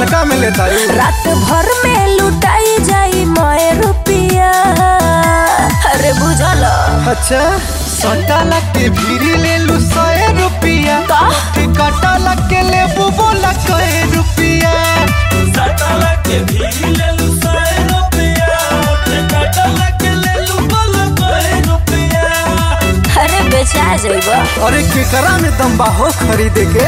का में लेता रू रात भर में लुटाई जाई मोए रुपिया अरे बुझल अच्छा सटाला के भीरी ले लू सौ रुपया का कटाला के ले बोला सौ रुपया सटाला के भीरी ले लू सौ रुपया कटाला के ले लू बोला सौ रुपया अरे बेचा जाइबा अरे केकरा में दम बा हो खरीदे के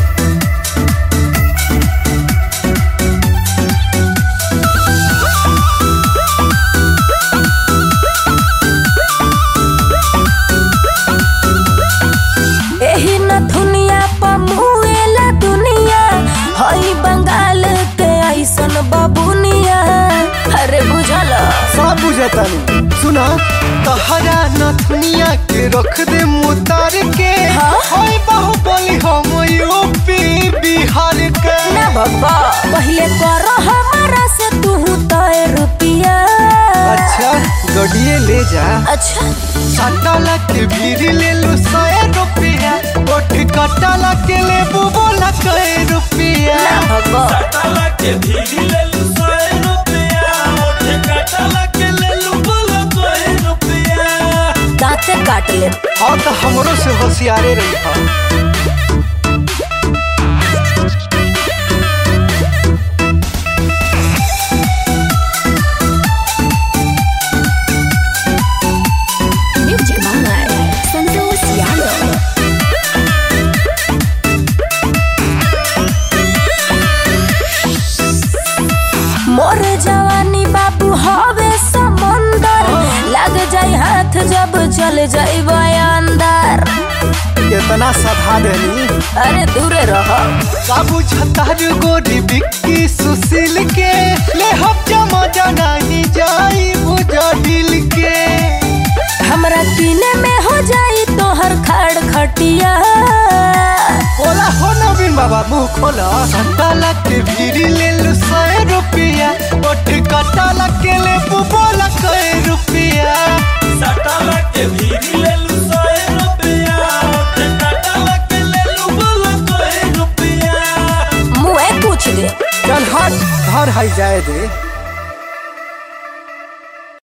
एही न दुनिया पमुएला दुनिया हई बंगाल के ऐसन बबुनिया अरे बुझल सब बुझतानी सुना तहरा नथुनिया के रख दे मुतार के हाँ? होय बाहुबली हम यूपी बिहार के ना बाबा पहले करो हमारा से तू तय रुपिया अच्छा गडिए ले जा अच्छा सटाला के भीरी ले लू सौ रुपया ओठ कटाला के ले बोला सौ रुपया ना बाबा सटाला के भीरी ले लू सौ रुपया कटाला के ले लू बोला सौ रुपया दांते काट ले हाँ तो हमरो से होशियारे रही हा म्यूजिक बाय संतोष यादव मोर जवानी बाबू हवे समंदर लग जाई हाथ जब चल जाई अंदर इतना सधा देनी अरे दूरे रहो बाबू छतार गोरी बिक्की सुशील के ले हम जमा नहीं जाई बुझा दिल के हमरा किने में हो जाई तोहर खड़ खटिया बोला हो नवीन बाबा मुंह खोला सटाला के भीरी ले लू सौ रुपया ओठ कटाला के ले बोला सौ रुपया सटाला के भीरी ले लू सौ रुपया कटाला के ले लू बोला सौ रुपया मुँह पूछ दे चल हट घर हाई जाए दे